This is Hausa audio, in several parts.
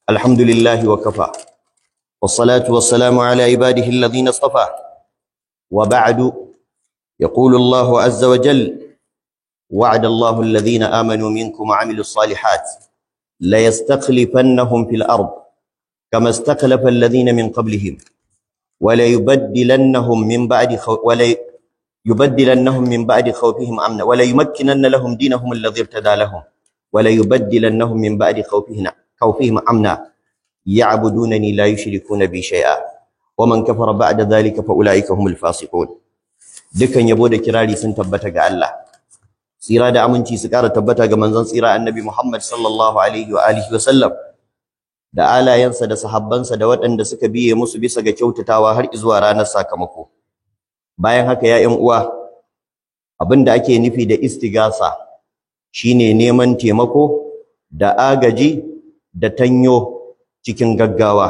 الحمد لله وكفى والصلاة والسلام على عباده الذين اصطفى وبعد يقول الله عز وجل وعد الله الذين آمنوا منكم وعملوا الصالحات ليستخلفنهم في الأرض كما استخلف الذين من قبلهم وليبدلنهم من بعد خو... ولي... يبدلنهم من بعد خوفهم أمنا وليمكنن لهم دينهم الذي ارتدى لهم وليبدلنهم من بعد خوفهم خوفهم أمنا يعبدونني لا يشركون بي شيئا ومن كفر بعد ذلك فأولئك هم الفاسقون dukkan yabo da kirari sun tabbata ga Allah tsira da aminci su ƙara tabbata ga manzon tsira annabi Muhammad sallallahu alaihi wa alihi wa sallam da alayensa da sahabbansa da waɗanda suka biye musu bisa ga kyautatawa har zuwa ranar sakamako bayan haka ya ƴan uwa abinda ake nufi da istigasa shine neman taimako da agaji da tanyo cikin gaggawa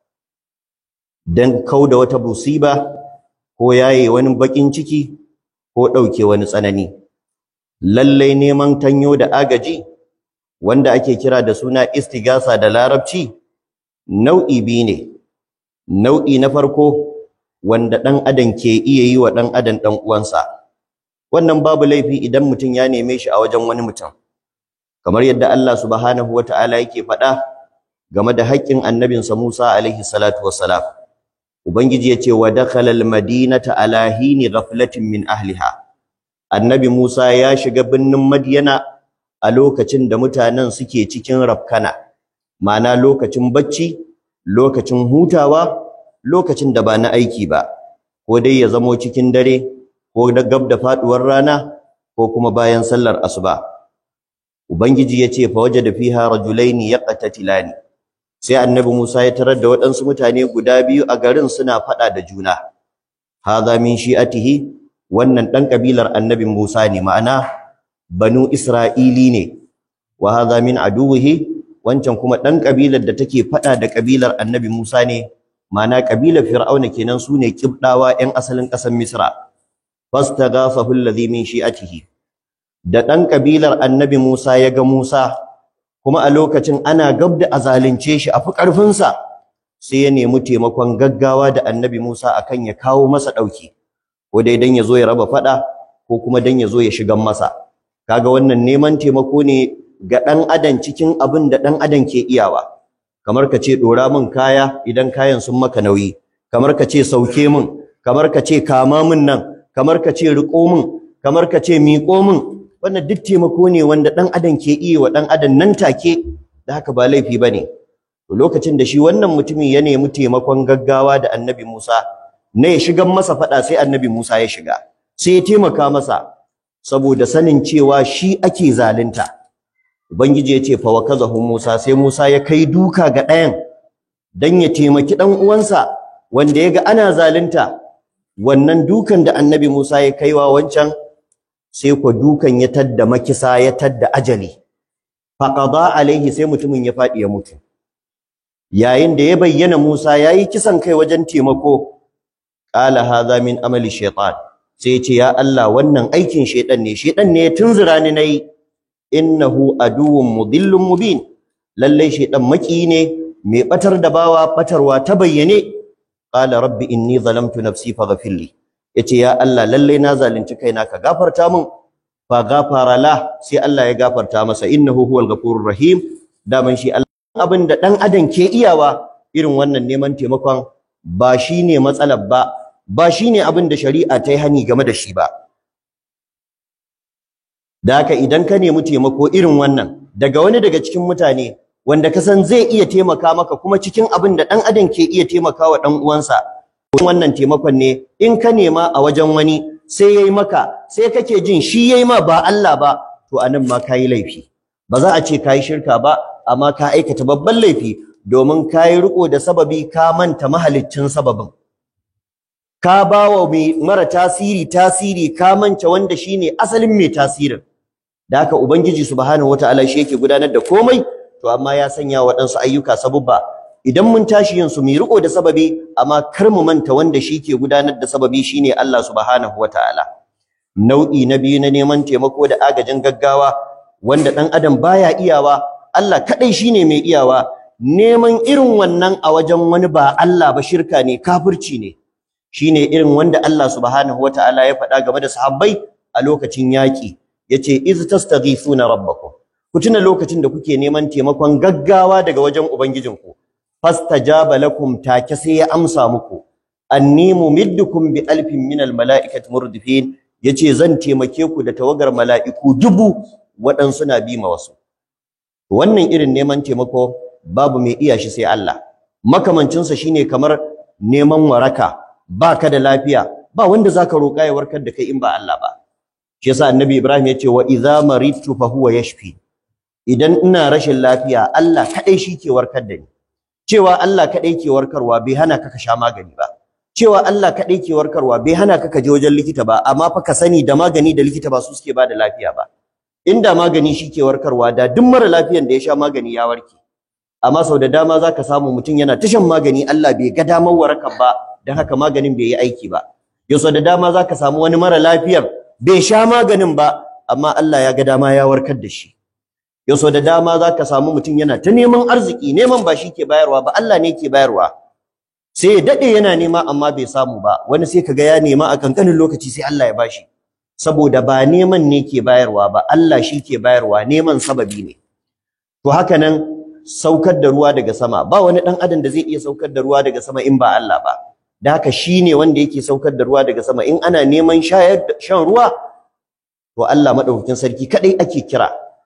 dan kauda wata musiba ko yaye wani bakin ciki ko ɗauke wani tsanani lallai neman tanyo da agaji wanda ake kira da suna istigasa da larabci nau'i biyu ne nau'i na farko wanda ɗan adam ke iya yi wa ɗan adam ɗan uwansa wannan babu laifi idan mutum ya neme shi a wajen wani mutum kamar yadda Allah subhanahu wata'ala yake faɗa game da haƙƙin annabinsa Musa alaihi salatu wassalam ubangiji ya ce wa dakhala almadinata ala hini ghaflatin min ahliha annabi Musa ya shiga birnin Madyana a lokacin da mutanen suke cikin rafkana ma'ana lokacin bacci lokacin hutawa lokacin da ba na aiki ba ko dai ya zamo cikin dare ko da gab da faduwar rana ko kuma bayan sallar asuba ubangiji yace fa wajada fiha rajulaini yaqtatilani sai annabi Musa ya tarar da waɗansu mutane guda biyu a garin suna faɗa da juna hadha min shi'atihi wannan dan kabilar annabi Musa ne ma'ana banu Isra'ili ne wa hadha min aduwihi wancan kuma dan kabilar da take faɗa da kabilar annabi Musa ne ma'ana kabilar Fir'auna kenan sune kibdawa ƴan asalin ƙasar Misra fastaghafahu alladhi min shi'atihi da dan kabilar annabi Musa ya ga Musa kuma a lokacin ana gab da azalince shi a fi ƙarfinsa sai ya nemi taimakon gaggawa da annabi Musa akan ya kawo masa ɗauki ko dai dan ya zo ya raba faɗa ko kuma dan ya zo ya shigan masa kaga wannan neman taimako ne ga ɗan adam cikin abin da ɗan adam ke iyawa kamar ka ce ɗora min kaya idan kayan sun maka nauyi kamar ka ce sauke min kamar ka ce kama min nan kamar ka ce riƙo min kamar ka ce miƙo min wannan duk taimako ne wanda ɗan adam ke iya wa ɗan adam nan take da haka ba laifi ba ne lokacin da shi wannan mutumin ya nemi taimakon gaggawa da annabi Musa na ya shigan masa faɗa sai annabi Musa ya shiga sai ya taimaka masa saboda sanin cewa shi ake zalunta ubangiji ya ce fa wakazahu Musa sai Musa ya kai duka ga ɗayan dan ya taimaki ɗan uwansa wanda ya ga ana zalunta wannan dukan da annabi Musa ya kaiwa wancan sai ko dukan ya tadda makisa ya tadda ajali faqada alaihi sai mutumin ya fadi ya mutu yayin da ya bayyana Musa yayi kisan kai wajen taimako qala hadha min amali shaytan sai ce ya Allah wannan aikin shaytan ne shaytan ne ya tunzura ni nayi innahu aduwwun mudillun mubin lalle shaytan maki ne mai batar da bawa batarwa ta bayyane qala rabbi inni zalamtu nafsi faghfirli yace ya Allah lalle na zalunci kaina ka gafarta min fa ghafara la sai Allah ya gafarta masa innahu huwal ghafurur rahim daman shi Allah abin da dan adam ke iyawa irin wannan neman taimakon ba shine matsalar ba ba shine abin da shari'a ta yi hani game da shi ba da haka idan ka nemi taimako irin wannan daga wani daga cikin mutane wanda ka san zai iya taimaka maka kuma cikin abin da dan adam ke iya taimakawa dan uwansa wannan taimakon ne in ka nema a wajen wani sai yayi maka sai kake jin shi yayi ma ba Allah ba to anan ma kai laifi ba za a ce kai shirka ba amma ka aikata babban laifi domin kai riko da sababi ka manta mahaliccin sababin ka bawa mai mara tasiri tasiri ka manta wanda shine asalin mai tasirin da haka ubangiji subhanahu wataala shi yake gudanar da komai to amma ya sanya waɗansu ayyuka sabubba idan mun tashi yin su mu riko da sababi amma kar mu manta wanda shi ke gudanar da sababi shine Allah subhanahu wataala nau'i na biyu na neman taimako da agajin gaggawa wanda dan adam baya iyawa Allah kadai shine mai iyawa neman irin wannan a wajen wani ba Allah ba shirka ne kafirci ne shine irin wanda Allah subhanahu wataala ya faɗa game da sahabbai a lokacin yaƙi yace iz tastaghithuna rabbakum ku tuna lokacin da kuke neman taimakon gaggawa daga wajen ubangijinku fastajaba lakum take sai ya amsa muku anni mumiddukum bi alfin minal mala'ikati murdifin yace zan taimake ku da tawagar mala'iku dubu waɗansu na bi ma wasu wannan irin neman taimako babu mai iya shi sai Allah makamancinsa shine kamar neman waraka baka da lafiya ba wanda zaka roƙa ya warkar da kai in ba Allah ba shi yasa annabi Ibrahim yace wa idza maridtu fa huwa yashfi idan ina rashin lafiya Allah kadai shi ke warkar da ni cewa Allah kadai ke warkarwa bai hana ka ka sha magani ba cewa Allah kadai ke warkarwa bai hana ka ka je wajen likita ba amma fa ka sani da magani da likita ba su suke ba da lafiya ba inda magani shi ke warkarwa da duk mara lafiyan da ya sha magani ya warke amma sau da dama za ka samu mutum yana ta shan magani Allah bai ga damar warakar ba don haka maganin bai yi aiki ba yau sau da dama za ka samu wani mara lafiyar bai sha maganin ba amma Allah ya ga dama ya warkar da shi yau sau da dama za ka samu mutum yana ta neman arziki neman ba shi ke bayarwa ba Allah ne ke bayarwa sai ya daɗe yana nema amma bai samu ba wani sai ka ga ya nema a kankanin lokaci sai Allah ya bashi saboda ba neman ne ke bayarwa ba Allah shi ke bayarwa neman sababi ne to haka nan saukar da ruwa daga sama ba wani dan adam da zai iya saukar da ruwa daga sama in ba Allah ba da haka shine wanda yake saukar da ruwa daga sama in ana neman shayar shan ruwa to Allah madaukakin sarki kadai ake kira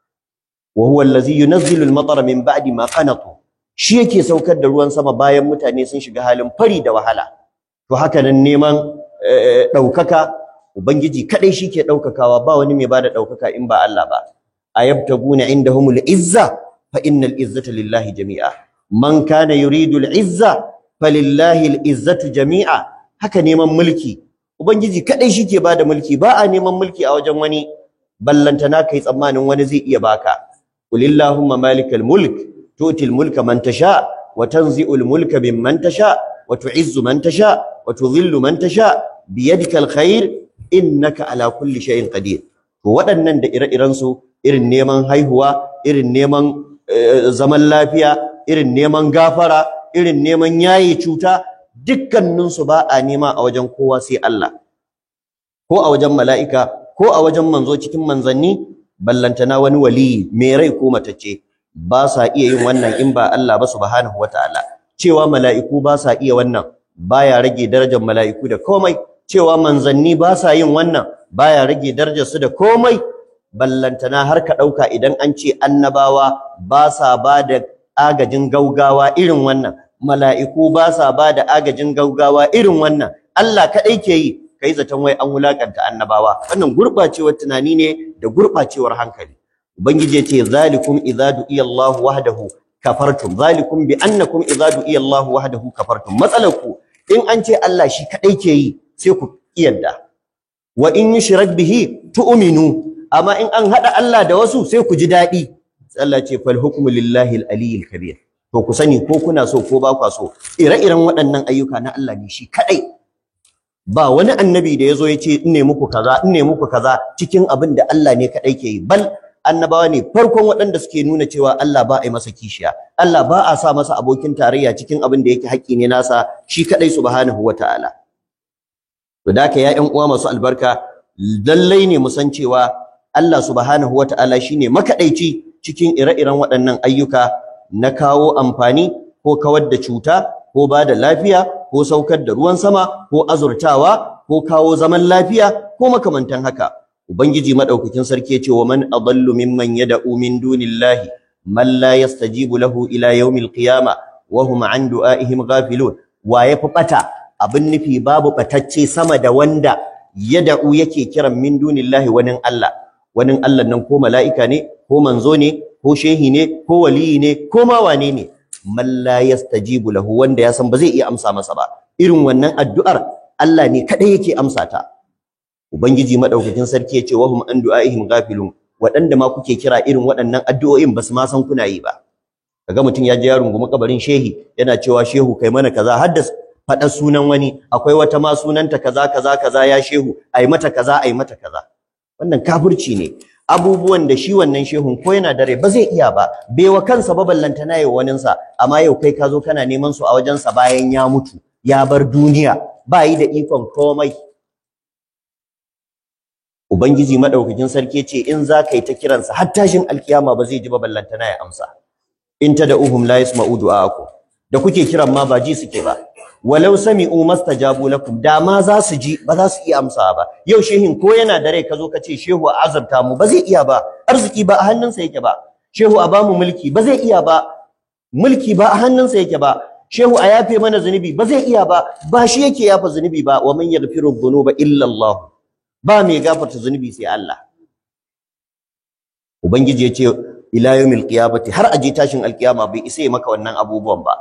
wa huwa allazi yunazzilu al-matara min ba'di ma qanatu shi yake saukar da ruwan sama bayan mutane sun shiga halin fari da wahala to haka nan neman daukaka ubangiji kadai shi ke daukakawa ba wani mai bada daukaka in ba Allah ba ayabtaguna indahumul izza fa innal izzata lillahi jami'a man kana yuridu al-izza falillahi al-izzatu jami'a haka neman mulki ubangiji kadai shike bada mulki ba a neman mulki a wajen wani ballantana kai tsammanin wani zai iya baka qulillahumma malikal mulk tu'til mulka man tasha wa tanzi'ul mulka mimman tasha wa tu'izzu man tasha wa tudhillu man tasha biyadikal khair innaka ala kulli shay'in qadir to waɗannan da ire-iren su irin neman haihuwa irin neman zaman lafiya irin neman gafara irin neman yaye cuta dukkaninsu ba a nema a wajen kowa sai Allah ko a wajen mala'ika ko a wajen manzo cikin manzanni ballantana wani wali mai rai ko matacce ba sa iya yin wannan in ba Allah ba subhanahu wataala cewa mala'iku ba sa iya wannan baya rage darajar mala'iku da komai cewa manzanni ba sa yin wannan baya rage darajar su da komai ballantana har ka ɗauka idan an ce annabawa ba sa ba da agajin gaugawa irin wannan mala'iku ba sa ba da agajin gaugawa irin wannan Allah kaɗai ke yi kai zaton wai an wulakanta annabawa wannan gurɓacewar tunani ne da gurɓacewar hankali ubangiji ya ce zalikum idza du'iya Allah wahdahu kafartum zalikum bi annakum idza du'iya Allah wahdahu kafartum matsalar ku in an ce Allah shi kaɗai ke yi sai ku iyadda wa in yushrak bihi tu'minu amma in an hada Allah da wasu sai ku ji daɗi Allah ce fal hukmu lillahi al-aliyyil kabir to ku sani ko kuna so ko ba kwa so ire-iren waɗannan ayyuka na Allah ne shi kadai ba wani annabi da yazo yace in ne muku kaza in ne muku kaza cikin abin da Allah ne kadai ke yi bal annabawa ne farkon waɗanda suke nuna cewa Allah ba a yi masa kishiya Allah ba a sa masa abokin tarayya cikin abin da yake haƙƙi ne nasa shi kadai subhanahu wataala to da ka ya ƴan uwa masu albarka lallai ne mu san cewa Allah subhanahu wataala shine makadaici cikin ire-iren waɗannan ayyuka na kawo amfani ko kawar da cuta ko ba da lafiya ko saukar da ruwan sama ko azurtawa ko kawo zaman lafiya ko makamantan haka ubangiji madaukakin sarki ya ce wa man adallu mimman yad'u min dunillahi man la yastajibu lahu ila yawmil qiyama wa hum an du'aihim ghafilun wa yafi bata abin nufi babu batacce sama da wanda yad'u yake kiran min dunillahi wani Allah wani Allah nan ko mala'ika ne ko manzo ne ko shehi ne ko waliyi ne ko ma wane ne man la yastajibu lahu wanda ya san ba zai iya amsa masa ba irin wannan addu'ar Allah ne kadai yake amsa ta ubangiji madaukakin sarki yace wahum an du'aihim ghafilun waɗanda ma kuke kira irin waɗannan addu'o'in basu ma san kuna yi ba kaga mutum ya je ya rungumi kabarin shehi yana cewa shehu kai mana kaza har da faɗa sunan wani akwai wata ma sunanta kaza kaza kaza ya shehu ai mata kaza ai mata kaza wannan kafirci ne abubuwan da shi wannan shehun ko yana dare ba zai iya ba bai wa kansa ba ballanta na yi waninsa amma yau kai ka zo kana neman su a wajensa bayan ya mutu ya bar duniya ba yi da ikon komai ubangiji madaukakin sarki ce in za ka yi ta kiransa har tashin alkiyama ba zai ji ba ballanta na ya amsa in tad'uhum la yasma'u du'aakum da kuke kiran ma ba ji suke ba walau sami'u mastajabu lakum da ma za su ji ba za su iya amsawa ba yau shehin ko yana da rai ka zo ka ce shehu a azurta mu ba zai iya ba arziki ba a hannunsa yake ba shehu a bamu mulki ba zai iya ba mulki ba a hannunsa yake ba shehu a yafe mana zunubi ba zai iya ba ba shi yake yafa zunubi ba wa man yaghfiru dhunuba illa Allah ba mai gafarta zunubi sai Allah ubangiji ya ce ila yawmil qiyamati har aje tashin alkiyama bai isa maka wannan abubuwan ba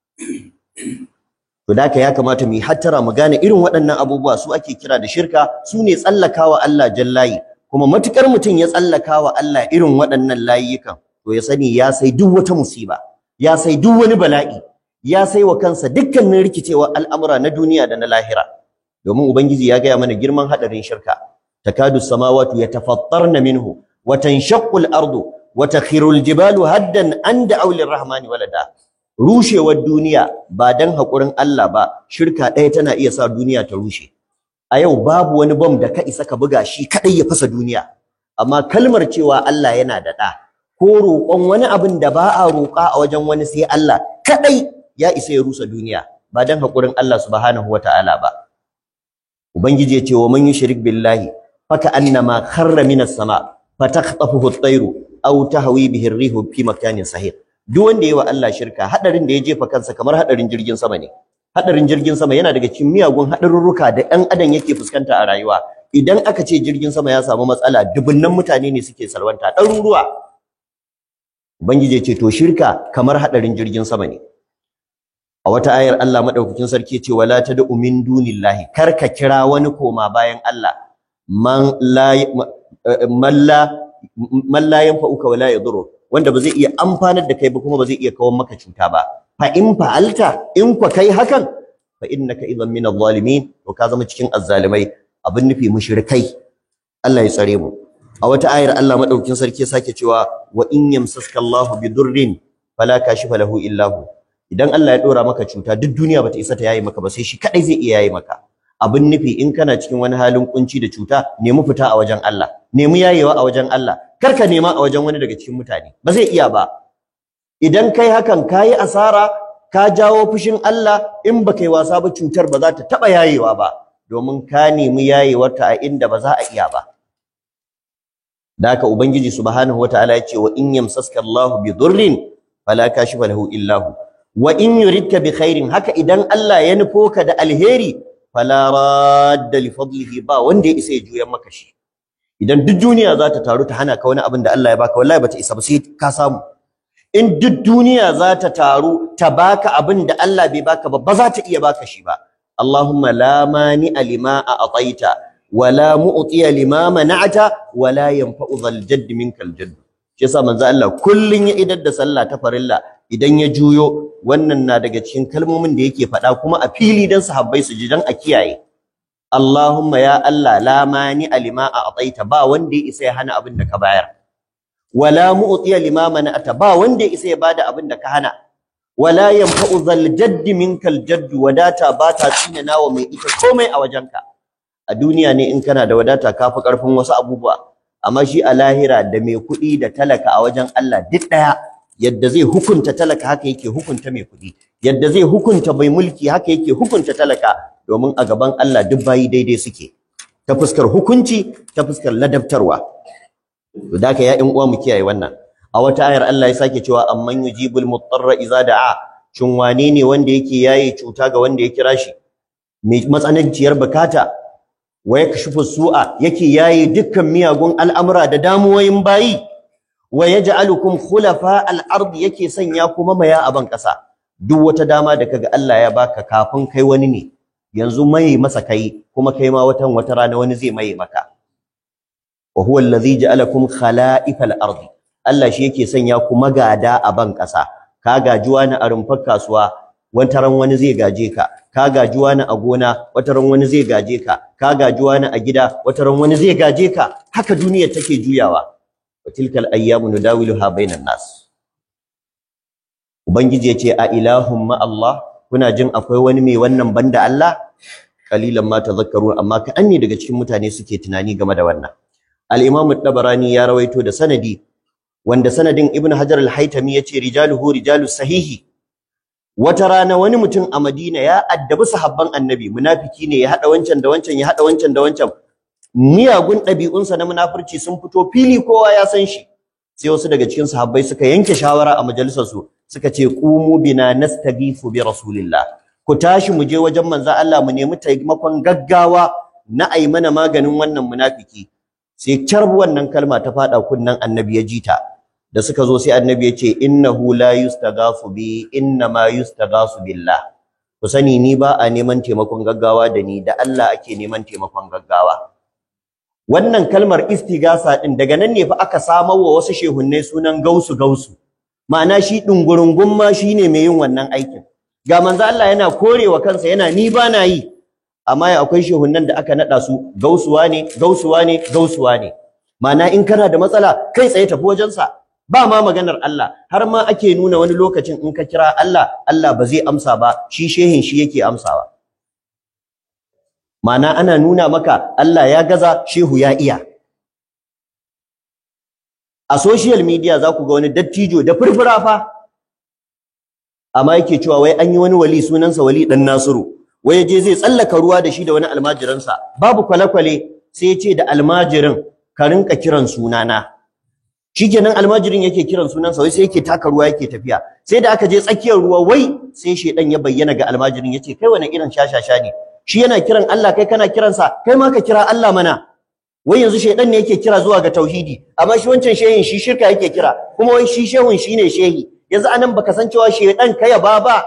To da ya kamata mu yi hattara mu gane irin waɗannan abubuwa su ake kira da shirka su ne tsallakawa Allah jallayi kuma matukar mutum ya tsallakawa Allah irin waɗannan layukan to ya sani ya sai duk wata musiba ya sai duk wani bala'i ya sai wa kansa dukkanin rikicewa al'amura na duniya da na lahira domin ubangiji ya gaya mana girman hadarin shirka takadu samawati yatafattarna minhu wa tanshaqqu al-ardu wa takhiru al-jibalu haddan an da'u lir-rahmani walada rushewar duniya ba dan haƙurin Allah ba shirka ɗaya tana iya sa duniya ta rushe a yau babu wani bom da ka isa ka buga shi kaɗai ya fasa duniya amma kalmar cewa Allah yana da ɗa ko roƙon wani abin da ba a roƙa a wajen wani sai Allah kaɗai ya isa ya rusa duniya ba dan haƙurin Allah subhanahu wata'ala ba ubangiji ya ce wa man yushrik billahi faka annama kharra minas sama fatakhtafuhu at-tayru aw tahwi bihi ar-rihu fi makanin sahih duk wanda yayi wa Allah shirka hadarin da ya jefa kansa kamar hadarin jirgin sama ne hadarin jirgin sama yana daga cikin miyagun hadarurruka da ɗan adam yake fuskanta a rayuwa idan aka ce jirgin sama ya samu matsala dubunnan mutane ne suke salwanta ɗaruruwa ubangiji ya ce to shirka kamar hadarin jirgin sama ne a wata ayar Allah madaukakin sarki ce wala tad'u min dunillahi kar ka kira wani koma bayan Allah man la man la man la yanfa'uka wala yadurru wanda ba zai iya amfanar da kai ba kuma ba zai iya kawo maka cuta ba fa in fa'alta in kwa kai hakan fa innaka idan min adh-dhalimin to ka zama cikin azzalimai abin nufi mushrikai Allah ya tsare mu a wata ayar Allah madaukakin sarki ya sake cewa wa in yamsaska Allahu bidurrin fala kashifa lahu illa hu idan Allah ya dora maka cuta duk duniya bata isa ta yayi maka ba sai shi kadai zai iya yayi maka abin nufi in kana cikin wani halin kunci da cuta nemi fita a wajen Allah nemi yayewa a wajen Allah kar ka nema a wajen wani daga cikin mutane ba zai iya ba idan kai hakan kayi asara ka jawo fushin Allah in baka yi wasa ba cutar ba za ta taba yayewa ba domin ka nemi yayewarta a inda ba za a iya ba da haka ubangiji subhanahu wataala ya ce wa in yamsaska Allah bi dhurrin fala kashifa lahu illa hu wa in yuridka bi khairin haka idan Allah ya nufo ka da alheri fala radda li fadlihi ba wanda ya isa ya juyan maka shi idan duk duniya za ta taru ta hana ka wani abin da Allah ya baka wallahi bata isa ba sai ka samu in duk duniya za ta taru ta baka abin da Allah bai baka ba ba za ta iya baka shi ba Allahumma la mani lima a'taita wa la mu'tiya lima mana'ta wa la yanfa'u dhal jadd minkal jadd shi yasa manzo Allah kullun ya idar da sallah ta farilla idan ya juyo wannan na daga cikin kalmomin da yake faɗa kuma a fili dan sahabbai su ji dan a kiyaye Allahumma ya Allah la mani lima a'taita ba wanda ya isa ya hana abin da ka bayar wala mu'tiya lima mana'ata ba wanda ya isa ya bada abin da ka hana wala yanfa'u zal jaddi minkal jadd wadata ba ta tsina nawa mai ita komai a wajenka a duniya ne in kana da wadata kafi karfin wasu abubuwa amma shi a lahira da mai kuɗi da talaka a wajen Allah duk daya yadda zai hukunta talaka haka yake hukunta mai kuɗi yadda zai hukunta mai mulki haka yake hukunta talaka domin a gaban Allah duk bayi daidai suke ta fuskar hukunci ta fuskar ladabtarwa to da ya ƴan uwa mu kiyaye wannan a wata ayar Allah ya sake cewa amman yujibul mutarra idza da'a shin wane ne wanda yake yaye cuta ga wanda ya kira shi mai matsananciyar bukata wa yakshifu su'a yake yaye dukkan miyagun al'amura da damuwoyin bayi wa yaj'alukum khulafa al-ard yake sanya kuma maya a ban kasa duk wata dama da kaga Allah ya baka kafin kai wani ne yanzu mai masa kai kuma kai ma watan wata rana wani zai maye maka wa huwa allazi ja'alakum khala'ifal ardi Allah shi yake sanya ku magada a ban ƙasa ka gaji wani a rumfar kasuwa wata ran wani zai gaje ka ka gaji wani a gona wata ran wani zai gaje ka ka gaji wani a gida wata ran wani zai gaje ka haka duniyar take juyawa wa tilkal ayyamu nudawiluha bainan nas ubangiji yace a ilahum ma Allah kuna jin akwai wani mai wannan banda Allah qalilan ma tadhakkarun amma ka anni daga cikin mutane suke tunani game da wannan al-imam ad-dabarani ya rawaito da sanadi wanda sanadin ibn hajar al-haytami yace rijaluhu rijalus sahihi wata rana wani mutum a Madina ya addabi sahabban annabi munafiki ne ya hada wancan da wancan ya hada wancan da wancan miyagun ɗabi'unsa na munafurci sun fito fili kowa ya san shi sai wasu daga cikin sahabbai suka yanke shawara a majalisar su suka ce qumu bina nastaghifu bi rasulillah ku tashi mu je wajen manzo Allah mu nemi taimakon gaggawa na ai mana maganin wannan munafiki sai carbu wannan kalma ta fada kunnan annabi ya jita da suka zo sai annabi ya ce innahu la yustaghafu bi inna ma yustaghafu billah ku sani ni ba a neman taimakon gaggawa da ni da Allah ake neman taimakon gaggawa wannan kalmar istigasa din daga nan ne fa aka samar wa wasu shehunnai sunan gausu gausu ma'ana shi dungurungun ma shine mai yin wannan aikin ga manzo Allah yana korewa kansa yana ni ba na yi amma ya akwai shehunnan da aka nada su gausuwa ne gausuwa ne gausuwa ne ma'ana in kana da matsala kai tsaye tafi wajensa ba ma maganar Allah har ma ake nuna wani lokacin in ka kira Allah Allah ba zai amsa ba shi shehin shi yake amsawa Ma'ana ana nuna maka Allah ya gaza shehu ya iya a social media za ku ga wani dattijo da furfura fa amma yake cewa wai an yi wani wali sunansa wali dan Nasiru wai je zai tsallaka ruwa da shi da wani almajiransa babu kwale-kwale sai ya ce da almajirin ka rinka kiran sunana shikenan almajirin yake kiran sunansa wai sai yake taka ruwa yake tafiya sai da aka je tsakiyar ruwa wai sai shedan ya bayyana ga almajirin yace kai wani irin shashasha ne shi yana kiran Allah kai kana kiransa kai ma ka kira Allah mana wai yanzu shedan ne yake kira zuwa ga tauhidi amma shi wancan shehin shi shirka yake kira kuma wai shi shehun shine shehi yanzu anan baka san cewa shedan kai ya baba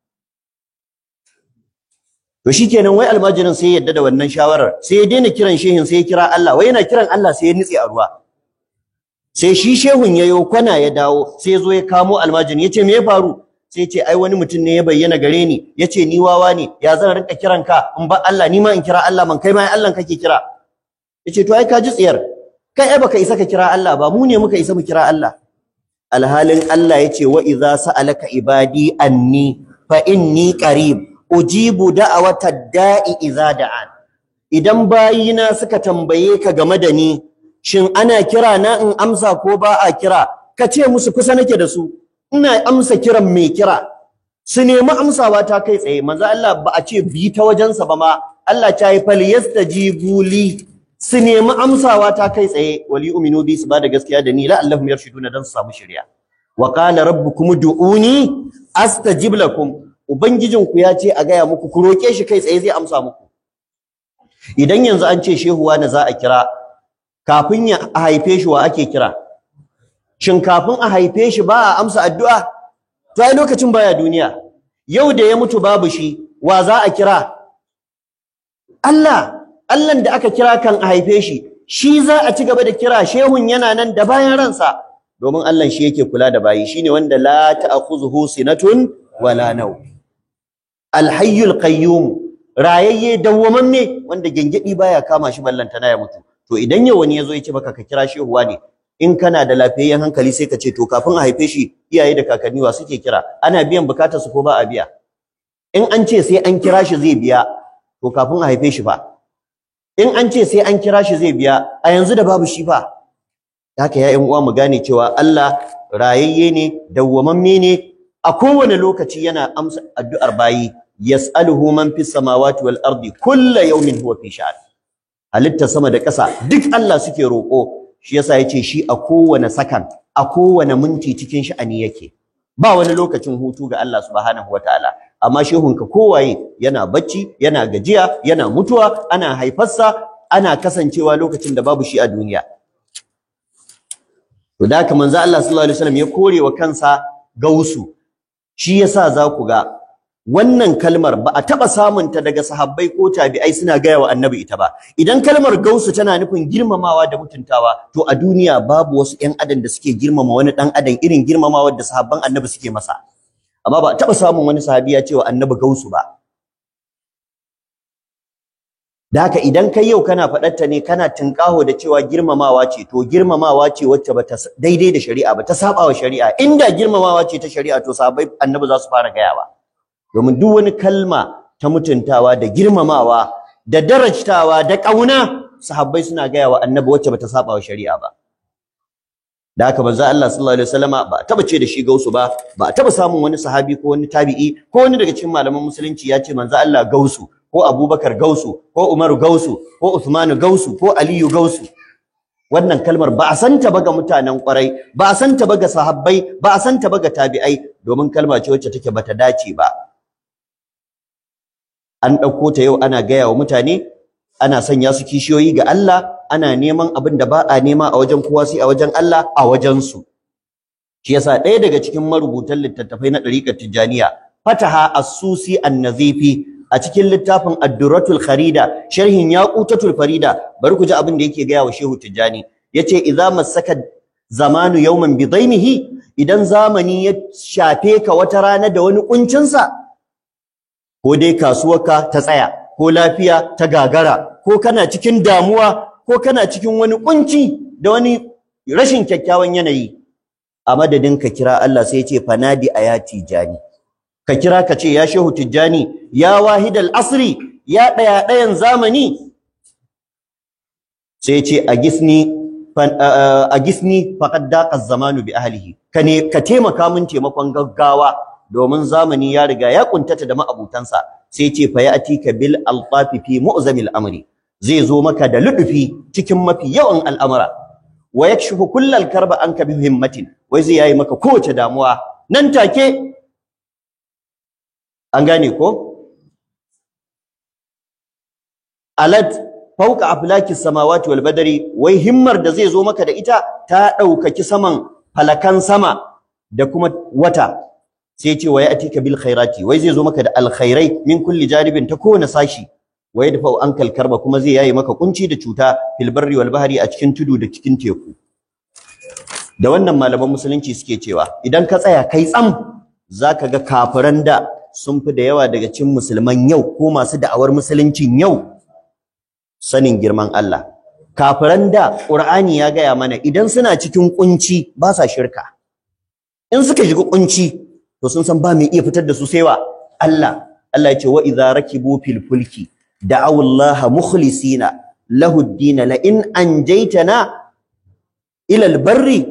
to shikenan wai almajirin sai ya yadda da wannan shawarar sai ya daina kiran shehin sai ya kira Allah wai yana kiran Allah sai ya nitse a ruwa sai shi shehun yayo kwana ya dawo sai ya zo ya kamo almajirin yace me ya faru sai ce ai wani mutum ne ya bayyana gare ni yace ni wawa ne ya zan rinka kiran ka in ba Allah ni ma in kira Allah man kai ma Allah kake kira yace to ai ka ji tsiyar kai ai baka isa ka kira Allah ba mu ne muka isa mu kira Allah alhalin Allah yace wa idza sa'alaka ibadi anni fa inni qarib ujibu da'awatad da'i idza da'an idan bayina suka tambaye ka game da ni shin ana kira na in amsa ko ba a kira ka ce musu kusa nake da su ina amsa kiran mai kira su nemi amsawa ta kai tsaye manzo Allah ba a ce bi ta wajensa ba ma Allah ta yi fal yastajibu li su nemi amsawa ta kai tsaye wali uminu bi su ba da gaskiya da ni la allahum yarshuduna dan su samu shari'a wa qala rabbukum du'uni astajib lakum ubangijinku ya ce a gaya muku ku roke shi kai tsaye zai amsa muku idan yanzu an ce shehuwa na za a kira kafin ya haife shi wa ake kira shin kafin a haife shi ba a amsa addu'a to ai lokacin baya duniya yau da ya mutu babu shi wa za a kira Allah Allah da aka kira kan a haife shi shi za a ci gaba da kira shehun yana nan da bayan ransa domin Allah shi yake kula da bayi shine wanda la ta'khuzuhu sinatun wala naw al-hayyul qayyum rayayye dawwamamme wanda gengedi baya kama shi ballantana ya mutu to idan yau wani yazo ya ce maka ka kira shehuwa ne in kana da lafiyayyen hankali sai ka ce to kafin a haife shi iyaye da kakanni wa suke kira ana biyan bukatar su ko ba a biya in an ce sai an kira shi zai biya to kafin a haife shi fa in an ce sai an kira shi zai biya a yanzu da babu shi fa haka ya uwa mu gane cewa Allah rayayye ne dawwamamme ne a kowane lokaci yana amsa addu'ar bayi yas'aluhu man fis samawati wal ardi kullu yawmin huwa fi sha'an halitta sama da ƙasa duk Allah suke roƙo shi yasa yace shi a kowane sakan a kowane minti cikin sha'ani yake ba wani lokacin hutu ga Allah subhanahu wataala amma shehunka kowaye yana bacci yana gajiya yana mutuwa ana haifarsa ana kasancewa lokacin da babu shi a duniya to da haka manzo Allah sallallahu alaihi wasallam ya kore wa kansa gausu shi yasa za ku ga wannan kalmar ba a taba samun ta daga sahabbai ko tabi'ai suna gaya wa annabi ita ba idan kalmar gausu tana nufin girmamawa da mutuntawa to a duniya babu wasu ƴan adam da suke girmama wani dan adam irin girmamawar da sahabban annabi suke masa amma ba a taba samun wani sahabi ya ce wa annabi gausu ba da haka idan kai yau kana faɗarta ne kana tunƙaho da cewa girmamawa ce to girmamawa ce wacce bata daidai da shari'a ba ta saba wa shari'a inda girmamawa ce ta shari'a to sahabbai annabi za su fara gayawa domin duk wani kalma ta mutuntawa da girmamawa da darajtawa da ƙauna sahabbai suna gayawa annabi wacce bata saba wa shari'a ba da haka manzo Allah sallallahu alaihi wasallama ba taba ce da shi gausu ba ba taba samun wani sahabi ko wani tabi'i ko wani daga cikin malaman musulunci ya ce manzo Allah gausu ko Abubakar gausu ko Umaru gausu ko Uthmanu gausu ko Aliyu gausu wannan kalmar ba a santa ba ga mutanen kwarai ba a santa ba ga sahabbai ba a santa ba ga tabi'ai domin kalma ce wacce take bata dace ba an ɗauko ta yau ana gaya wa mutane ana sanya su kishiyoyi ga Allah ana neman abin da ba a nema a wajen kowa sai a wajen Allah a wajen su shi yasa ɗaya daga cikin marubutan littattafai na ɗariƙar Tijjaniya Fataha As-Susi An-Nazifi a cikin littafin Ad-Durratul Kharida sharhin Yaqutatul Farida bari ku ji abin da yake gaya wa Shehu Tijjani yace idza masaka zamanu yawman bidaimihi idan zamani ya shafe ka wata rana da wani kuncin sa ko dai kasuwarka ta tsaya ko lafiya ta gagara ko kana cikin damuwa ko kana cikin wani kunci da wani rashin kyakkyawan yanayi a madadin ka kira Allah sai ya ce fanadi ayati jani ka kira ka ce ya shehu tijjani ya wahidal asri ya daya dayan zamani sai ya ce agisni agisni faqad daqa zamanu bi ahlihi ka ne ka taimaka min taimakon gaggawa domin zamani ya riga ya kuntata da ma'abutansa sai ce fa ya'tika bil altafi fi mu'zamil amri zai zo maka da ludufi cikin mafi yawan al'amura wa yakshifu kullal karba anka bi himmatin wai zai yayi maka kowace damuwa nan take an gane ko alat fauka aflaki samawati wal badari wai himmar da zai zo maka da ita ta daukaki saman falakan sama da kuma wata sai ce wa ya'tika bil khairati wai zai zo maka da alkhairai min kulli janibin ta kowane sashi wa yadfa ankal karba kuma zai yayi maka kunci da cuta fil barri wal bahri a cikin tudu da cikin teku da wannan malaman musulunci suke cewa idan ka tsaya kai tsam zaka ga kafiran da sun fi da yawa daga cikin musulman yau ko masu da'awar musuluncin yau sanin girman Allah kafiran da Qur'ani ya gaya mana idan suna cikin kunci ba sa shirka in suka shiga kunci to sun san ba mai iya fitar da su sai wa Allah Allah ya ce wa idza rakibu fil fulki da'aw Allah mukhlisina lahu ad-din la in anjaytana ila al-barri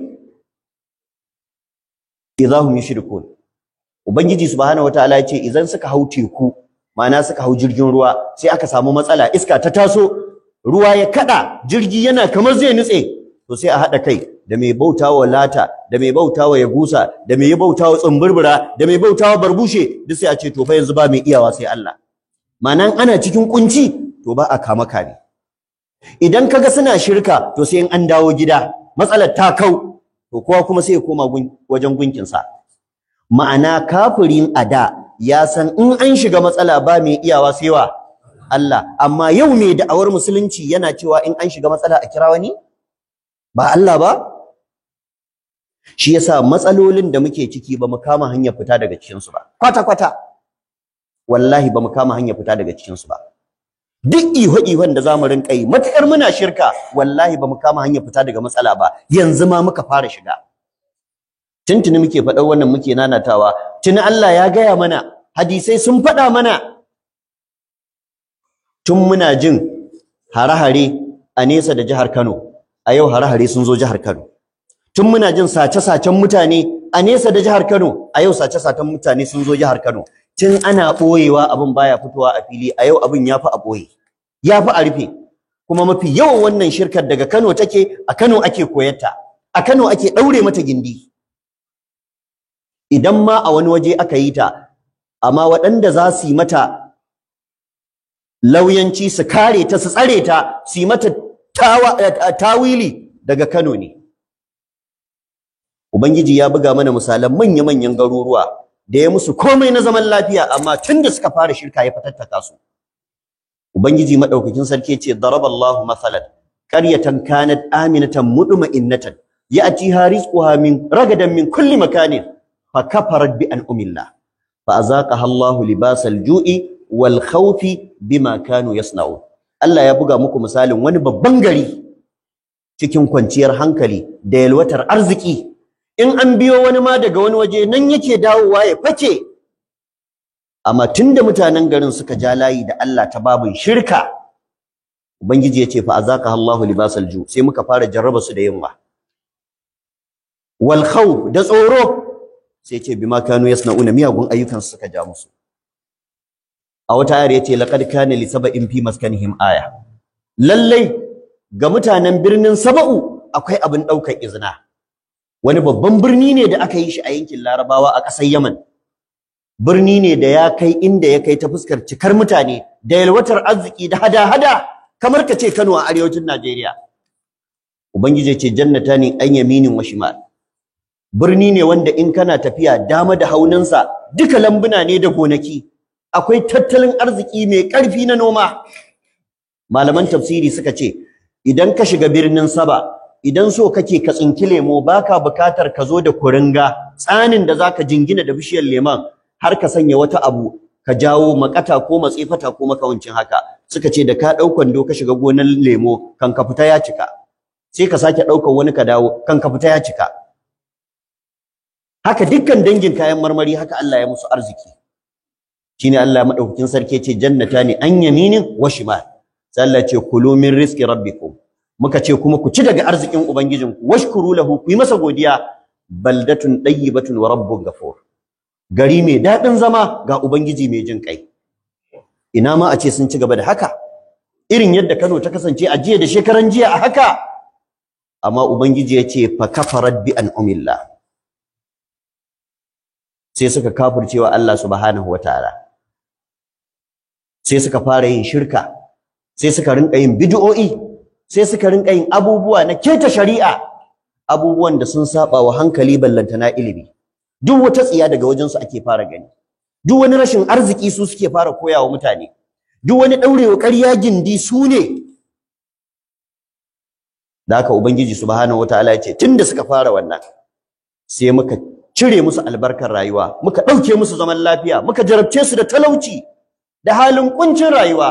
idza hum yushrikun ubangiji subhanahu wataala ya ce idan suka hau teku ma'ana suka hau jirgin ruwa sai aka samu matsala iska ta taso ruwa ya kada jirgi yana kamar zai nutse to sai a hada kai da mai bautawa lata da mai bautawa yagusa da mai bautawa tsumburbura da mai bautawa barbushe duk sai a ce to fa yanzu ba mai iyawa sai Allah ma'anan ana cikin kunci to ba a kama kare idan kaga suna shirka to sai in an dawo gida matsalar ta kau to kowa kuma sai ya koma wajen gunkin sa ma'ana kafirin ada ya san in an shiga matsala ba mai iyawa sai wa Allah amma yau mai da'awar musulunci yana cewa in an shiga matsala a kira wani ba Allah ba shi yasa matsalolin da muke ciki ba mu kama hanyar fita daga cikin su ba kwata kwata wallahi ba mu kama hanyar fita daga cikin su ba duk iho ihon da zamu rinka yi matakar muna shirka wallahi ba mu kama hanyar fita daga matsala ba yanzu ma muka fara shiga tuntuni muke faɗar wannan muke nanatawa tuni Allah ya gaya mana hadisai sun faɗa mana tun muna jin hare-hare a nesa da jihar Kano a yau hare-hare sun zo jihar Kano tun muna jin sace-sacen mutane a nesa da jihar Kano a yau sace-sacen mutane sun zo jihar Kano tun ana ɓoyewa abin baya fitowa a fili a yau abin ya fi a ɓoye ya fi a rufe kuma mafi yawan wannan shirkar daga Kano take a Kano ake koyarta a Kano ake ɗaure mata gindi idan ma a wani waje aka yi ta amma waɗanda za su yi mata lauyanci su kare ta su tsare ta su yi mata tawili daga Kano ne Ubangiji ya buga mana misalan manya-manyan garuruwa da ya musu komai na zaman lafiya amma tun da suka fara shirka ya fatattaka su Ubangiji madaukakin sarki ce daraballahu masalan qaryatan kanat aminatan mutma'innatan ya'tiha rizquha min ragadan min kulli makanin فكفرت بأنعم الله فأذاقها الله لباس الجوع والخوف بما كانوا يصنعون Allah ya buga muku misalin wani babban gari cikin kwanciyar hankali da yalwatar arziki in an biyo wani ma daga wani waje nan yake dawowa ya fake amma tunda mutanen garin suka ja layi da Allah ta babin shirka ubangiji yace fa azaka Allahu libasal ju sai muka fara jarraba su da yunwa wal khawf da tsoro sai yace bima kanu yasnauna miyagun ayyukan suka ja musu a wata ayar yace laqad kana li sab'in fi maskanihim aya lallai ga mutanen birnin saba'u akwai abin daukar izina wani babban birni ne da aka yi shi a yankin Larabawa a ƙasar Yaman birni ne da ya kai inda ya kai ta fuskar cikar mutane da yalwatar arziki da hada-hada kamar ka ce Kano a arewacin Najeriya ubangiji ce jannata ne an yaminin wa shimal birni ne wanda in kana tafiya dama da haunansa duka lambuna ne da gonaki akwai tattalin arziki mai ƙarfi na noma malaman tafsiri suka ce idan ka shiga birnin Saba idan so kake ka tsinki lemo baka bukatar ka zo da kuringa tsanin da zaka jingina da bishiyar lemon har ka sanya wata abu ka jawo makata ko matsefata ko makawancin haka suka ce da ka ɗau kwando ka shiga gonar lemo kan ka fita ya cika sai ka sake ɗaukar wani ka dawo kan ka fita ya cika haka dukkan dangin kayan marmari haka Allah ya musu arziki shine Allah madaukakin sarki ce jannata ne an yaminin wa shimal sai Allah ce kulu min rizqi rabbikum muka ce kuma ku ci daga arzikin ubangijinku washkuru lahu ku yi masa godiya baldatun tayyibatun wa rabbun ghafur gari mai dadin zama ga ubangiji mai jin kai ina ma a ce sun ci gaba da haka irin yadda Kano ta kasance a jiya da shekaran jiya a haka amma ubangiji ya ce fa kafarat bi an'amillah sai suka kafircewa Allah subhanahu wataala sai suka fara yin shirka sai suka rinka yin bid'o'i sai suka rinka yin abubuwa na keta shari'a abubuwan da sun saba wa hankali ballantana ilimi duk wata tsiya daga wajen su ake fara gani duk wani rashin arziki su suke fara koyawa mutane duk wani daurewa ƙarya gindi su ne da haka ubangiji subhanahu wataala ya ce tunda suka fara wannan sai muka cire musu albarkar rayuwa muka ɗauke musu zaman lafiya muka jarabce su da talauci da halin kuncin rayuwa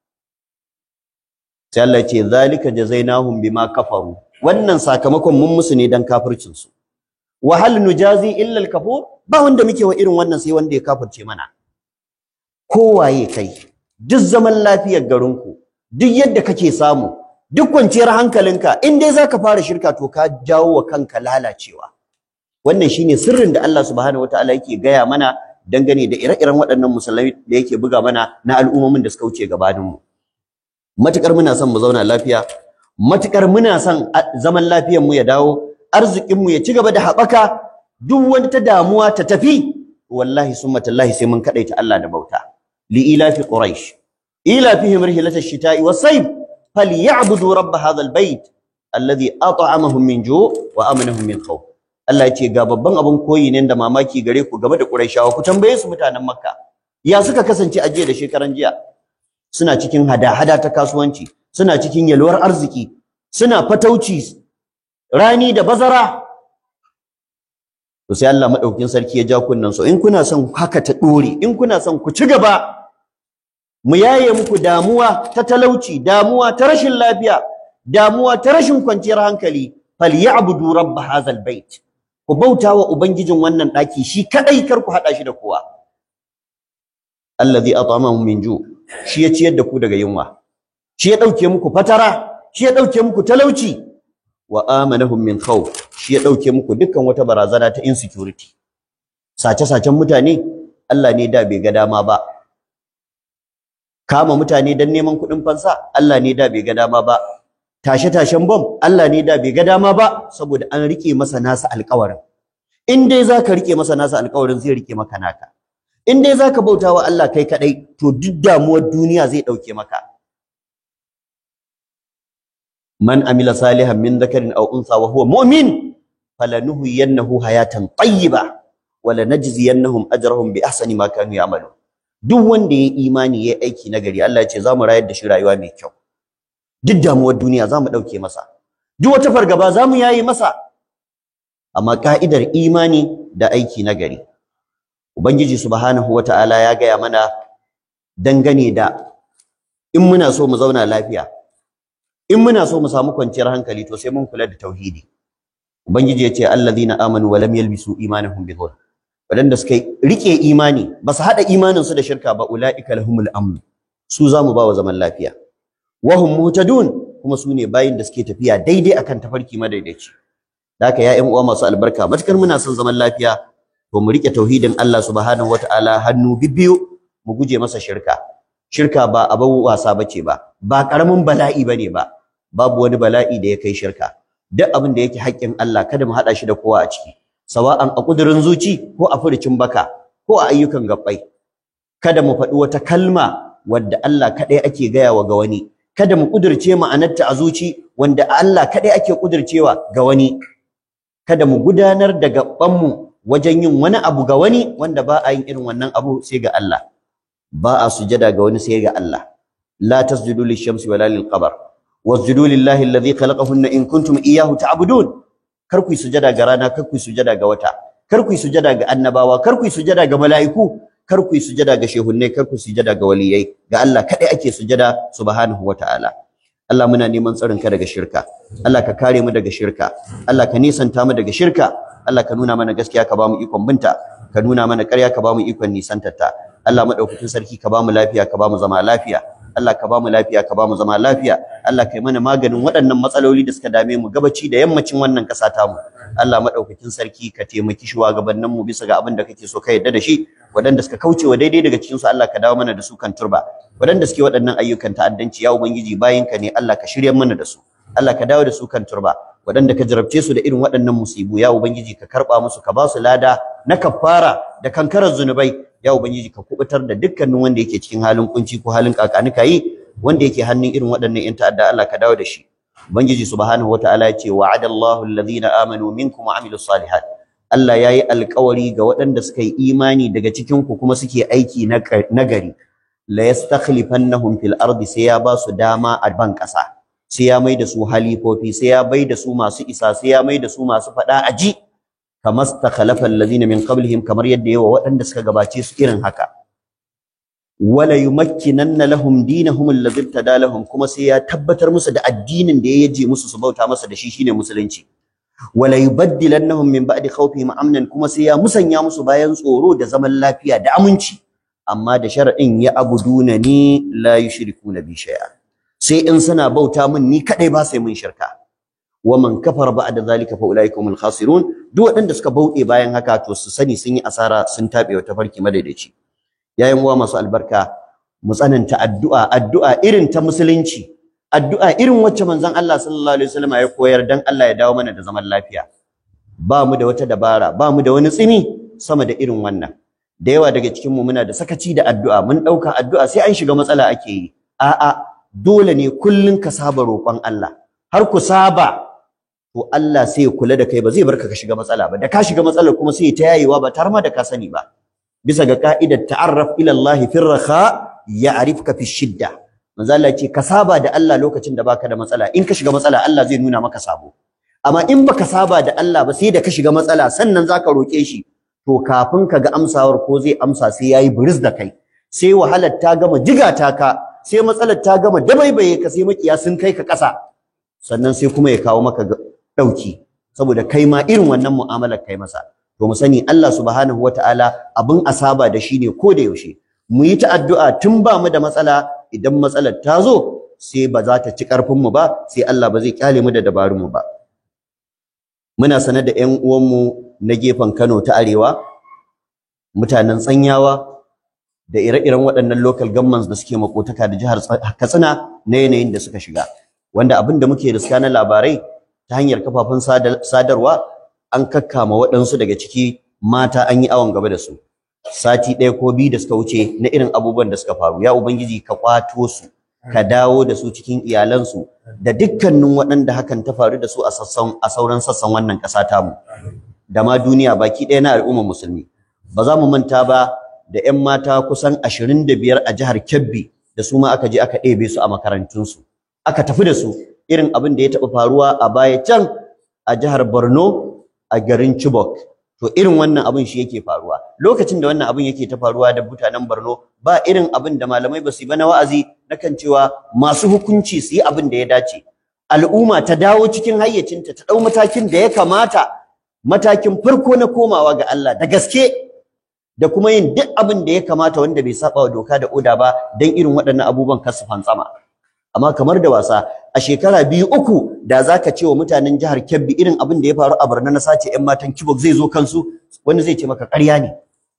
sai Allah ya ce zalika jazainahum bima kafaru wannan sakamakon mun musu ne dan kafircin su wa hal nujazi illa al kafur ba wanda muke wa irin wannan sai wanda ya kafirce mana kowaye kai duk zaman lafiyar garinku duk yadda kake samu duk kwanciyar hankalinka in dai zaka fara shirka to ka jawo wa kanka lalacewa wannan shine sirrin da Allah subhanahu wataala yake gaya mana dangane da ire-iren waɗannan musulmai da yake buga mana na al'ummomin da suka wuce gabaninmu matukar muna son mu zauna lafiya matukar muna son zaman lafiyar mu ya dawo arzikin mu ya ci gaba da haɓaka duk wani ta damuwa ta tafi wallahi summa tallahi sai mun kadaita Allah da bauta li ilafi quraish ilafihim rihlata ash-shita'i was-sayf falyabudu rabb hadha al-bayt alladhi at'amahum min ju' wa amanahum min khawf Allah ya ce ga babban abin koyi ne da mamaki gare ku game da Qurayshawa ku tambaye su mutanen Makka ya suka kasance a jiya da shekaran jiya suna cikin hada-hada ta kasuwanci suna cikin yalwar arziki suna fatauci rani da bazara to sai Allah madaukakin sarki ya ja kunnan so in kuna son haka ta dore in kuna son ku ci gaba mu yaye muku damuwa ta talauci damuwa ta rashin lafiya damuwa ta rashin kwanciyar hankali falyabudu rabb hadzal bait ku bauta wa ubangijin wannan daki shi kadai kar ku hada shi da kowa allazi at'amahum min ju shi ya ciyar da ku daga yunwa shi ya dauke muku fatara shi ya dauke muku talauci wa amanahum min khawf shi ya dauke muku dukkan wata barazana ta insecurity sace sacen mutane Allah ne da bai ga dama ba kama mutane dan neman kuɗin fansa Allah ne da bai ga dama ba tashe tashen bom Allah ne da bai ga dama ba saboda an rike masa nasa alƙawarin in dai zaka rike masa nasa alƙawarin zai rike maka naka in dai zaka bauta wa Allah kai kadai to duk damuwar duniya zai dauke maka man amila salihan min dhakarin aw unsa wa huwa mu'min falanuhyiyannahu hayatan tayyiba wa lanajziyannahum ajrahum bi ahsani ma kanu ya'malun duk wanda ya imani ya aiki nagari Allah ya ce zamu rayar da shi rayuwa mai kyau duk damuwar duniya zamu dauke masa duk wata fargaba zamu yayi masa amma ka'idar imani da aiki nagari Ubangiji subhanahu wata'ala ya gaya mana dangane da in muna so mu zauna lafiya in muna so mu samu kwanciyar hankali to sai mun kula da tauhidi ubangiji ya ce allazina amanu wa lam yalbisu imanahum bi dhulm wadanda suka rike imani ba su hada imanin su da shirka ba ulaika lahumul amn su zamu ba wa zaman lafiya wa hum muhtadun kuma su ne bayin da suke tafiya daidai akan tafarki madaidaici da haka ya ƴan uwa masu albarka matukar muna son zaman lafiya to mu rike tauhidin Allah subhanahu wataala hannu bibbiyu mu guje masa shirka shirka ba abin wasa bace ba ba karamin bala'i bane ba babu wani bala'i da ya kai shirka duk abin da yake haƙƙin Allah kada mu hada shi da kowa a ciki sawa'an a kudurin zuci ko a furucin baka ko a ayyukan gabbai kada mu faɗi wata kalma wadda Allah kaɗai ake gaya wa ga wani kada mu kudirce ma'anarta a zuci wanda Allah kaɗai ake kudircewa ga wani kada mu gudanar da gabanmu wajen yin wani abu ga wani wanda ba a yin irin wannan abu sai ga Allah ba a sujada ga wani sai ga Allah la tasjudu lishamsi wala lilqamar wasjudu lillahi alladhi khalaqahunna in kuntum iyyahu ta'budun kar ku sujada ga rana kar ku sujada ga wata kar ku sujada ga annabawa kar ku sujada ga mala'iku kar ku sujada ga shehunnai kar ku sujada ga waliyai ga Allah kadai ake sujada subhanahu wataala Allah muna neman tsarin ka daga shirka Allah ka kare mu daga shirka Allah ka nisanta mu daga shirka Allah ka nuna mana gaskiya ka bamu ikon binta ka nuna mana ƙarya ka bamu ikon nisantarta Allah madaukakin sarki ka bamu lafiya ka bamu zama lafiya Allah ka bamu lafiya ka bamu zama lafiya Allah kai mana maganin waɗannan matsaloli da suka dame mu gabaci da yammacin wannan ƙasa ta mu Allah madaukakin sarki ka taimaki shugabannin mu bisa ga abin da kake so ka yarda da shi waɗanda suka kauce wa daidai daga cikin su Allah ka dawo mana da su kan turba waɗanda suke waɗannan ayyukan ta'addanci ya ubangiji bayinka ne Allah ka shirya mana da su Allah ka dawo da su kan turba waɗanda ka jarabce su da irin waɗannan musibu ya ubangiji ka karɓa musu ka ba su lada na kafara da kankarar zunubai ya ubangiji ka kubutar da dukkanin wanda yake cikin halin kunci ko halin kakanika yi wanda yake hannun irin waɗannan yan ta'adda Allah ka dawo da shi ubangiji subhanahu wataala ya ce wa'ada Allahu alladhina amanu minkum wa amilus salihat Allah yayi alƙawari ga waɗanda suka yi imani daga cikin ku kuma suke aiki na gari la yastakhlifannahum fil ardi sai ya ba su dama a ban ƙasa sai ya mai da su halifofi sai ya bai da su masu isa sai ya mai da su masu faɗa a ji kamar stakhlafa allazina min qablihim kamar yadda yawa waɗanda suka gabace su irin haka wala yumakkinanna lahum dinahum alladhi tada lahum kuma sai ya tabbatar musu da addinin da ya yaje musu su bauta masa da shi shine musulunci wala yubaddilannahum min ba'di khawfihim amnan kuma sai ya musanya musu bayan tsoro da zaman lafiya da aminci amma da sharadin ya abuduna ni la yushrikuna bi shay'a sai in suna bauta min ni kadai ba sai mun shirka wa man kafara ba'da zalika fa ulaika humul khasirun duk waɗanda suka bauɗe bayan haka to su sani sun yi asara sun tabe wa tafarki madaidaici yayin uwa masu albarka mu tsananta addu'a addu'a irin ta musulunci addu'a irin wacce manzon Allah sallallahu alaihi wasallam ya koyar dan Allah ya dawo mana da zaman lafiya ba mu da wata dabara ba mu da wani tsini sama da irin wannan da yawa daga cikin mu muna da sakaci da addu'a mun dauka addu'a sai an shiga matsala ake yi a'a dole ne kullun ka saba roƙon Allah har ku saba to Allah sai ya kula da kai ba zai barka ka shiga matsala ba da ka shiga matsalar kuma sai ta yayewa ba tare ma da ka sani ba bisa ga ka'idar ta'arraf ila Allah fi raha ya'rifka fi shidda manzo Allah ce ka saba da Allah lokacin da baka da matsala in ka shiga matsala Allah zai nuna maka sabo amma in baka saba da Allah ba sai da ka shiga matsala sannan zaka roke shi to kafin ka ga amsawar ko zai amsa sai yayi buris da kai sai wahalar ta gama jigata ka sai matsalar ta gama dabaibaye ka sai makiya sun kai ka ƙasa sannan sai kuma ya kawo maka ɗauki saboda kai ma irin wannan mu'amalar kai masa to mu sani Allah subhanahu wataala abin asaba da shi ne ko da yaushe mu yi ta addu'a tun ba mu da matsala idan matsalar ta zo sai ba za ta ci ƙarfin mu ba sai Allah ba zai kyale mu da dabarun mu ba muna sanar da ƴan uwanmu na gefen Kano ta Arewa mutanen Tsanyawa da ire-iren waɗannan local governments da suke makotaka da jihar Katsina na yanayin da suka shiga wanda abin da muke riska na labarai ta hanyar kafafen sadarwa an kakkama waɗansu daga ciki mata an yi awon gaba da su sati ɗaya ko biyu da suka wuce na irin abubuwan da suka faru ya ubangiji ka kwato su ka dawo da su cikin iyalansu da dukkanin waɗanda hakan ta faru da su a sassan a sauran sassan wannan ƙasa tamu da ma duniya baki ɗaya na al'ummar musulmi ba za mu manta ba da 'yan mata kusan ashirin da biyar a jihar Kebbi da su ma aka je aka ɗebe su a makarantunsu aka tafi da su irin abin da ya taɓa faruwa a baya can a jihar Borno a garin Chibok to irin wannan abin shi yake faruwa lokacin da wannan abin yake ta faruwa da mutanen Borno ba irin abin da malamai ba su yi ba na wa'azi na kan cewa masu hukunci su yi abin da ya dace al'umma ta dawo cikin hayyacinta ta ɗau matakin da ya kamata matakin farko na komawa ga Allah da gaske da kuma yin duk abin da ya kamata wanda bai saba wa doka da oda ba dan irin waɗannan abubuwan kasu fantsama amma kamar da wasa a shekara biyu uku da zaka ce wa mutanen jihar Kebbi irin abin da ya faru a Borno na sace ƴan matan Kibok zai zo kansu wani zai ce maka ƙarya ne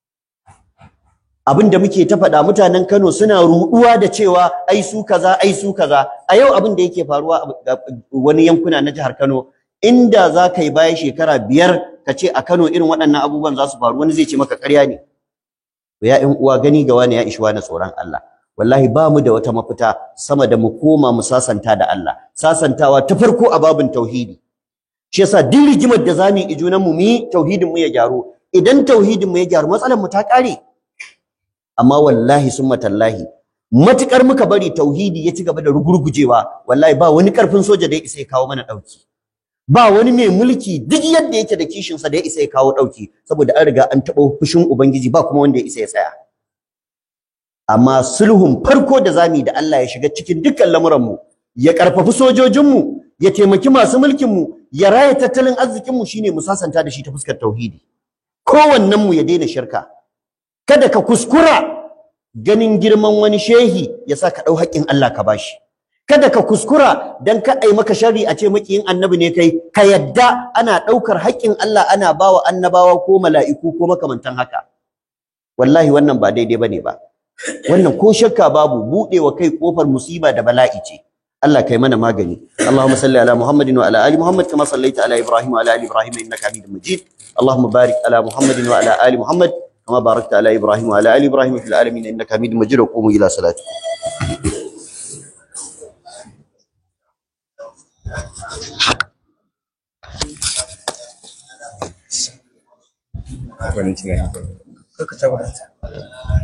abin da muke ta faɗa mutanen Kano suna ruɗuwa da cewa ai su kaza ai su kaza a yau abin da yake faruwa a wani yankuna na jihar Kano inda za ka yi baya shekara biyar ka ce a Kano irin waɗannan abubuwan za su faru wani zai ce maka ƙarya ne ya ƴan uwa gani ga wani ya ishi wani tsoron Allah wallahi ba mu da wata mafita sama da mu koma mu sasanta da Allah sasantawa ta farko a babin tauhidi shi yasa duk rigimar da zamu yi junan mu yi tauhidin mu ya gyaru idan tauhidin mu ya gyaru matsalar mu ta kare amma wallahi summa tallahi matukar muka bari tauhidi ya ci gaba da rugurgujewa wallahi ba wani karfin soja da ya isa ya kawo mana dauki ba wani mai mulki duk yadda yake da kishin sa da ya isa ya kawo dauki saboda an riga an taɓa fushin ubangiji ba kuma wanda ya isa ya tsaya amma sulhun farko da zamu yi da Allah ya shiga cikin dukkan lamuran mu ya karfafi sojojin mu ya taimaki masu mulkin mu ya raya tattalin arzikin mu shine mu sasanta da shi ta fuskar tauhidi kowannen mu ya daina shirka kada ka kuskura ganin girman wani shehi ya sa ka dau haƙƙin Allah ka bashi kada ka kuskura dan ka ai maka sharri a ce makiyin annabi ne kai ka yadda ana daukar haƙƙin Allah ana bawa annabawa ko mala'iku ko makamantan haka wallahi wannan ba daidai bane ba wannan ko shakka babu budewa kai kofar musiba da bala'i ce Allah kai mana magani Allahumma salli ala Muhammadin wa ala ali Muhammad kama sallaita ala Ibrahim wa ala ali Ibrahim innaka Hamidum Majid Allahumma barik ala Muhammadin wa ala ali Muhammad kama barakta ala Ibrahim wa ala ali Ibrahim fil alamin innaka Hamidum Majid wa qumu ila salatikum Valentina. Creo que está bonita.